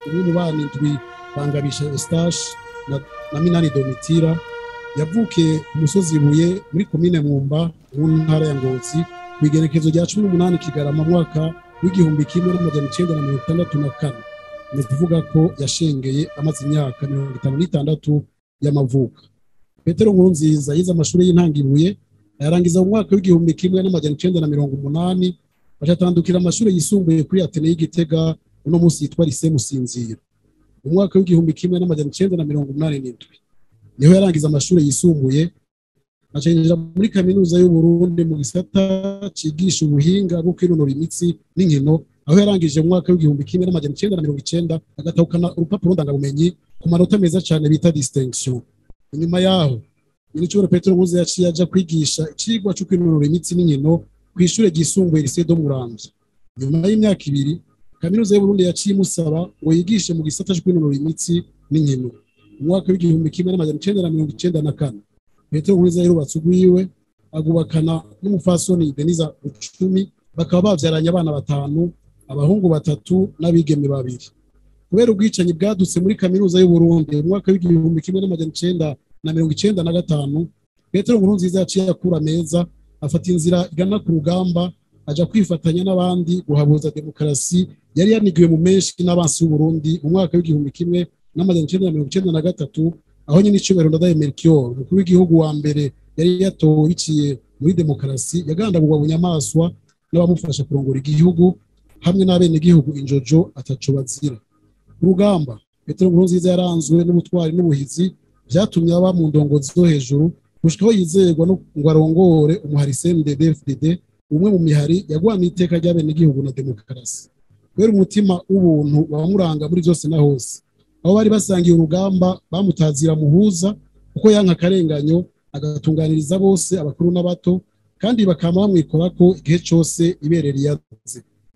umwe mu bana indwi bangabisha Eustache na, na Minani Domitira yavukiye ku musozi Ibuye muri komine Mwumba mu ntara ya Ngozi ku igerekezo rya cumi n'umunani Kigarama mu mwaka w'igihumbi kimwe n'amajana icenda na mirongo itandatu na kane ni ukuvuga ko yashengeye amaze imyaka mirongo itanu n'itandatu y'amavuko petero nkurunziza yize amashuri y'intango ibuye ayarangiza mu mwaka w'igihumbi kimwe n'amajana icenda na mirongo umunani acatandukira amashuri yisumbuye kuri atene y'igitega uno munsi yitwa lise musinzira mu mwaka w'igihumbi kimwe n'amajana icenda na mirongo umunani n'indwi niho yarangiza amashuri yisumbuye acinjira muri kaminuza y'uburundi mu gisata cigisha ubuhinga bwo kwinonora imitsi n'inkino aho yarangije mu mwaka w'igihumbi kimwe n'amajana icenda na mirongo icenda agatahukana urupapuro ndangabumenyi ku manota meza cane bita distinction inyuma yaho nyiricubero petero nkuze yaciye aja kwigisha icigwa co kwinonora imitsi n'inkino kw'ishure ryisumbuye lycée do muramvya nyuma y'imyaka ibiri kaminuza y'uburundi yaciye imusaba ngo yigishe mu gisata co kwinonora imitsi n'inkino mu mwaka w'igihumbi kimwe n'amajana icenda na mirongo icenda na kane petero nkuze yarubatse ugwiwe agubakana n'umufasoni deniza bucumi bakaba bavyaranye abana batanu abahungu batatu n'abigeme babiri kubera ubwicanyi bwadutse muri kaminuza y'uburundi mu mwaka w'igihumbi kimwe n'amajana icenda na mirongo icenda na gatanu petero nkurunziza yaciye akura meza afata inzira igana ku rugamba aja kwifatanya n'abandi guhabuza demokarasi yari yanigiwe mu menshi n'abansi b'uburundi mu mwaka w'igihumbi kimwe n'amajana icenda na mirongo icenda na gatatu aho nyine icubahiro ndadaye melchior umukuru w'igihugu wa mbere yari yatowe biciye muri demokarasi yagandagurwa bunyamaswa n'abamufasha kurongora igihugu hamwe n'abenegihugu injojo ataco bazira urugamba petero nkurunziza yaranzwe n'ubutwari n'ubuhizi vyatumye aba mu ndongozi zo hejuru gushika aho yizerwa no ngo arongore umuhari CNDD-FDD umwe mu mihari yagwana iteka ry'abenegihugu na demokarasi kubera umutima w'ubuntu wamuranga muri vyose na hose aho bari basangiye urugamba bamutazira muhuza kuko yanka akarenganyo agatunganiriza bose abakuru n'abato kandi bakama bamwikorako igihe cose iberera iyaze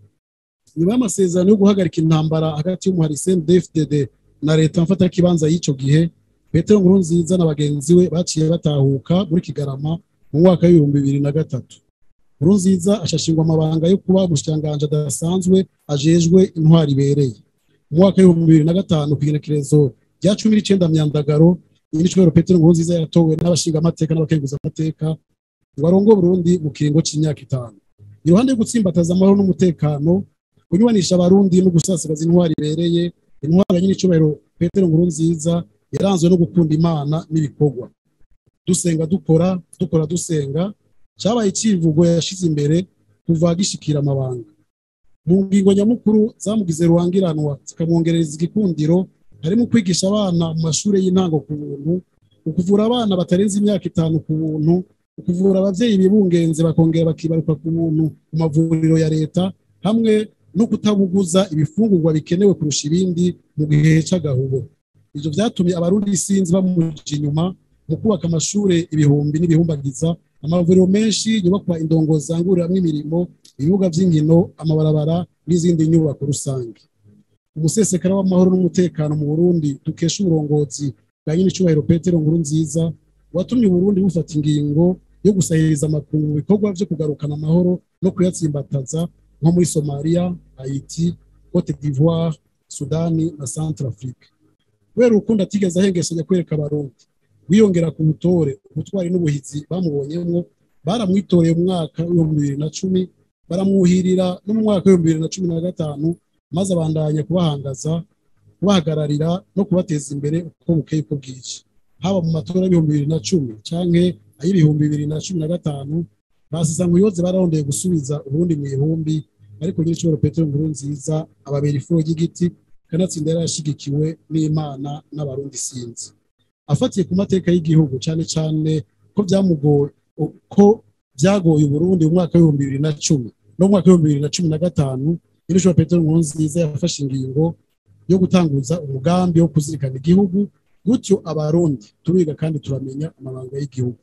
nyuma y'amasezerano yo guhagarika intambara hagati y'umuhari CNDD-FDD na leta mfata kibanza y'ico gihe petero nkurunziza na bagenzi we baciye batahuka muri kigarama mu mwaka w'ibihumbi bibiri na gatatu nkurunziza ashashingwa amabanga yo kuba umushikiranganji adasanzwe ajejwe intwari ibereye mu mwaka w'ibihumbi bibiri na gatanu kw'igenekerezo rya cumi n'icenda myandagaro nyiricubahiro petero nkurunziza yatowe n'abashinga amateka n'abakenguza amateka ngo arongo burundi mu kiringo c'imyaka itanu iruhande yo gutsimbataza amahoro n'umutekano kunyubanisha abarundi no gusasagaza intwari ibereye intwari ya nyiricubahiro petero nkurunziza yaranzwe no gukunda imana n'ibikorwa dusenga dukora dukora dusenga cyabaye icivugo yashize imbere kuva agishikira amabanga mu ngingo nyamukuru zamugize ruhangiranwa zikamwongereza igikundiro harimo kwigisha abana mu mashuri y'intango ku buntu ukuvura abana batarenze imyaka itanu ku buntu ukuvura abavyeyi bibungenze bakongera bakibaruka ku buntu mu mavuriro ya leta hamwe no kutabuguza ibifungurwa bikenewe kurusha ibindi mu gihe c'agahubo ivyo vyatumye abarundi isinzi bamuja inyuma mu kubaka amashure ibihumbi n'ibihumbagiza amavuriro menshi yubakwa indongozi zanguriramwo imirimo ibibuga vy'inkino amabarabara n'izindi nyubako rusange umusesekara w'amahoro n'umutekano mu burundi dukesha uburongozi bwa nyiricubahiro petero nkuru nziza watumye uburundi bufata ingingo yo gusahiriza amakungu mu bikorwa vyo kugarukana amahoro no kuyatsimbataza nko muri somaliya haiti cote d'ivoire sudani na centre afrique kubera urukundo atigeze ahengeshanya kwereka abarundi wiyongera ku butore ubutwari n'ubuhizi bamubonyemwo baramwitoreye mu mwaka w'ibihumbi bibiri na cumi baramwuhirira no mu mwaka w'ibihumbi bibiri na cumi na gatanu maze abandanya kubahangaza kubahagararira no kubateza imbere uko bukeye uko bwije haba mu matora y'ibihumbi bibiri na cumi canke ay'ibihumbi bibiri na cumi na gatanu basiza nkuyoze bararondeye gusubiza uburundi mu ihumbi ariko nyiricubahiro petero nkuru nziza ababera ifuro ry'igiti kanatsinda yari yashigikiwe n'imana n'abarundi sinzi afatiye ku mateka y'igihugu cyane cyane ko byamugoye ko byagoye uburundi mu mwaka w'ibihumbi bibiri na cumi no mu mwaka w'ibihumbi bibiri na cumi na gatanu nyiricubahiro petero nkuru nziza yafashe ingingo yo gutanguza umugambi wo kuzirikana igihugu gutyo abarundi turiga kandi turamenya amabanga y'igihugu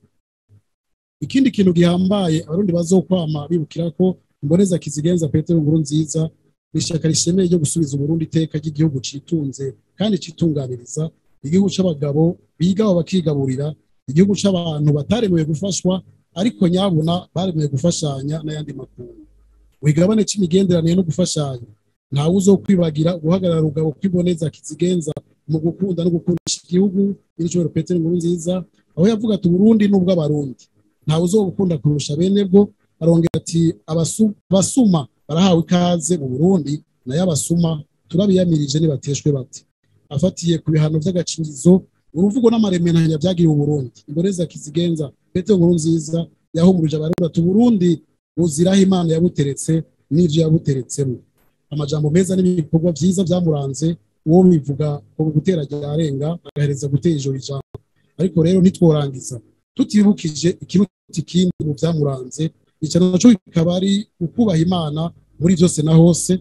ikindi kintu gihambaye abarundi bazokwama bibukira ko imboneza kizigenza petero nkuru nziza ni ishyaka rishemeye ryo gusubiza uburundi iteka ry'igihugu citunze kandi citunganiriza igihugu c'abagabo biga bakigaburira igihugu c'abantu bataremewe gufashwa ariko nyabuna baremewe gufashanya n'ayandi makungu mu kigabane c'imigenderanire no gufashanya ntawe uzokwibagira guhagarara rugabo kwiboneza kizigenza mu gukunda no gukundisha igihugu n'icobero petero nkuru nziza aho yavuga ati uburundi n'ubwo abarundi ntawe uzobukunda kurusha bene bwo arongera ati abasuma barahawe ikaze mu burundi nayo abasuma turabiyamirije nibateshwe bati afatiye ku bihano vy'agacirizo uruvugo n'amaremenanya vyagiriwe uburundi imboneza kizigenza petero nkuru nziza yahumurije abarundi ati uburundi buziraho imana yabuteretse n'ivyo yabuteretsemo amajambo meza n'ibikorwa vyiza vyamuranze uwo bivuga ko gutera ryarenga agahereza gutera ijoro ijambo ariko rero ntitworangiza tutibukije ikiruta ikindi mu vyamuranze ico naco kikaba ari ukubaha imana muri vyose na hose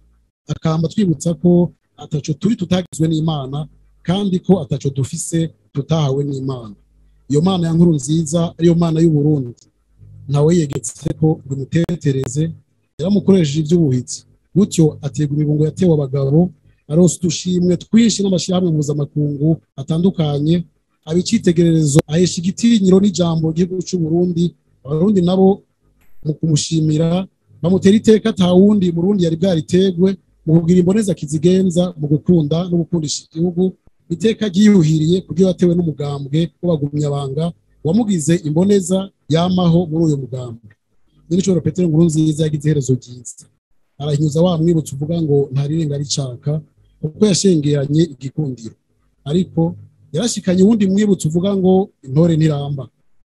akamba twibutsa ko ataco turi tutagizwe n'imana kandi ko ataco dufise tutahawe n'imana iyo mana ya nkuru nziza ariyo mana y'uburundi ntawe yegetse ko ngo imutetereze yaramukoresheje ivy'ubuhitsi gutyo aterwa imibungo yatewe abagabo aronse udushimwe twinshi n'amashyirahamwe mpuzamakungu atandukanye aba icitegererezo ahesha igitinyiro n'ijambo igihugu c'uburundi abarundi nabo mu kumushimira bamutera iteka ata wundi murundi yari bwaritegwe mu kugira imboneza kizigenza mu gukunda no gukundisha igihugu iteka ryiyuhiriye kubyo yatewe n'umugambwe w'abagumyabanga wamugize imboneza yamaho muri uyu mugambwe nyiricoro petero nkuru nziza yagize iherezo ryiza arahinyuza wa mwibutsa uvuga ngo ntarirenga ricaka kuko yashengeranye igikundiro ariko yarashikanye uwundi mwibutsa uvuga ngo intore ntiramba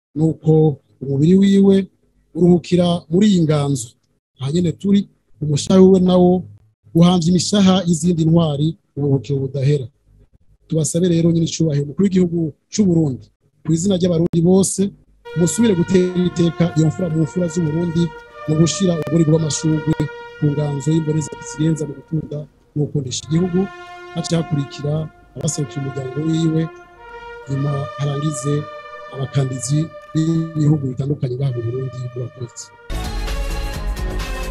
nuko umubiri wiwe uruhukira muri iyi nganzo aha nyene turi umushaha wiwe nawo uhamvye imishaha y'izindi ntwari ubuhukiro budahera tubasabe rero nyine icubahiro umukuru w'igihugu c'uburundi ku izina ry'abarundi bose musubire gutera iteka iyo mfura mu mfura z'uburundi mu gushira uburi bw'amashurwe ku nganzo y'imboneza zigenza mu gukunda no gukundisha igihugu haca hakurikira abaserukiye umuryango wiwe nyuma harangize abakandizi b'ibihugu bitandukanye baha mu burundi b'abakozi